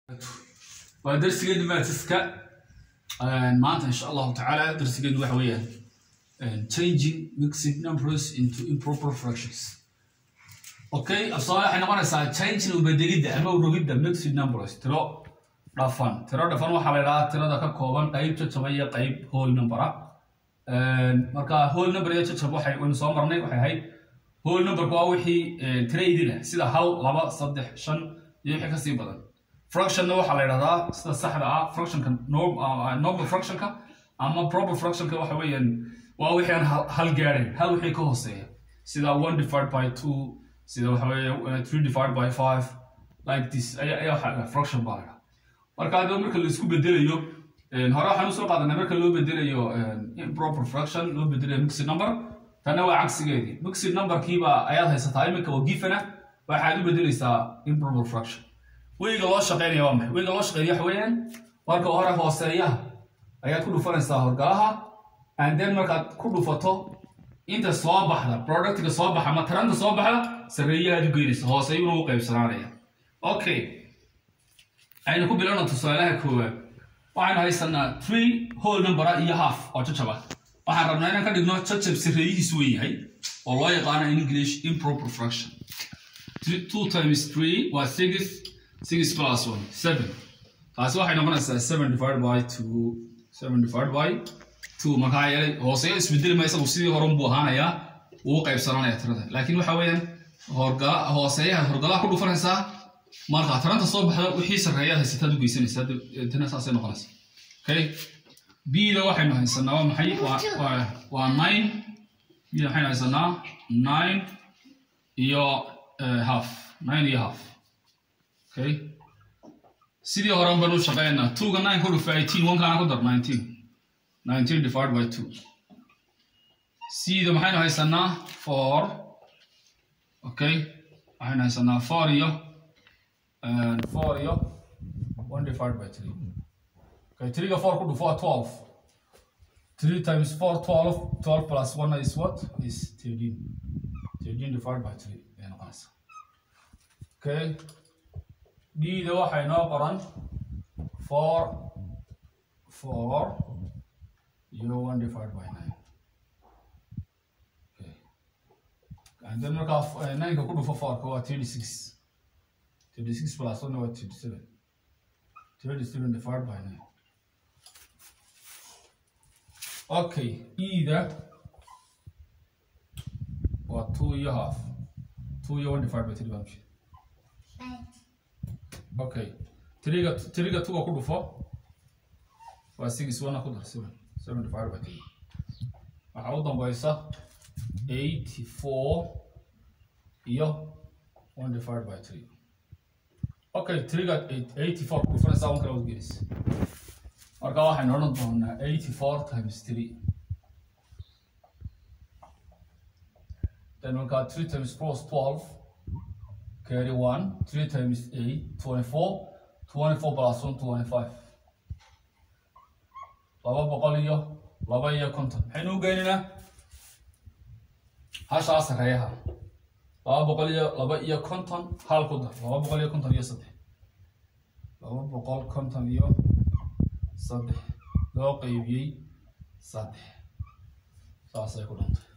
waa darsigeenu maatiska maanta insha allahu tacaala darsigeenu waxa weeyaan changing mixed numbers into improper fractions okay afsoomaali waxay noqonaysaa changing ubedelidda ama urogidda mixed numbers tiro dhafan tiro dhafan waxaa la idhahaa tirada ka kooban qayb jajaba iyo qayb whole number ah marka whole number iyo jajab waxay waynu soo marnay waxay ahayd whole numberku waa wixii tiro idil ah sida hal laba saddex shan iyo wixii kasii badan fractionna waxaa la idhahdaa sida saxda ah fractionka normal fractionka ama proper fractionka waxa weeyaan waa wixii aan hal gaadhayn hal wixii ka hooseeya sida one divided by two sida waxa weeye three divided by five like this ayaa ayaa waxa fraction baa la idhaha marka hadaba marka la isku bedelayo hore waxaan usoo qaadanay marka loo bedelayo improper fraction loo bedelayo mixed number tanna waa cagsigeedii mixed numberkiiba ayaad haysataa iminka oo gifana waxaad u bedelaysaa improper fraction weyga loo shaqeynaya waa maxay weyga loo shaqeynaya waxa weeyaan marka hore hooseeyaha ayaad ku dhufanaysaa horgalaha and then markaad ku dhufato inta soo baxda productiga soo baxa ama taranta soo baxda sarreeyahaad u geynaysa hooseyuna u qaybsanaanaya okay aynu ku bilowna tusaalaha koowaad waxaynu haysanaa three whole numbera iyo half oo jajaba waxaan rabnaa inaan ka dhigno jajab sarreeyihiis wen yahay oo loo yaqaano in english improper fraction two times three waa six six plus one seven taasi waxay noqonaysaa seven divided by two seven divided by two markaa yeelay hooseeyo isbedeli maysa uu sidii horan buu ahaanayaa uu qaybsananaya tirada laakiin waxa weeyaan horgala hooseeyaha horgalaha ku dhufanaysaa marka taranta soo baxda wixii sarreeyaad haysataad u geysanaysaa tana saasay noqonaysaa okay b-da waxaynu haysanaa waa maxay waa waa nine b-da waxaynu haysanaa nine iyo half nine iyo half okay sidii horan banu shaqeynaa twoga nine ku dhufa eighteen onekaana ku dar nineteen nineteen divided by two c-da maxaynu haysanaa four okay waxaynu haysanaa four iyo four iyo one divided by three okay three-ga four ku dhufo waa twelve three times four twelve twelve plus one is what is thirteen thirteen divided by three ayay noqonaysaa okay d-da waxay noo qoran four four iyo one divided by nine okay and then markaa nineka ku dhufo fourka waa thirty six thirty six plus one waa thirty seven thirty seven divided by nine okay e-da waa two iyo half two iyo one divided by three baa mishid okay tiriga tiriga tuga ku dhufo waa six one ku dar seven seven divided by three waxaa u dambaysa eighty four iyo one divided by three okay tiriga eighty four ku dhufanaysaa one kale wad gelis marka waxaynu odhan doonaa eighty four times three then markaa three times four is twelve carry one, three times eight, twenty-four, twenty-four plus one, twenty-five. laba boqol iyo laba iyo konton maxaynu u geynaynaa hashaa sarreeyaha laba boqol iyo laba iyo konton hal ku dar laba boqol iyo konton iyo saddex laba boqol konton iyo saddex loo qeybiyey saddex saasay ku dhantay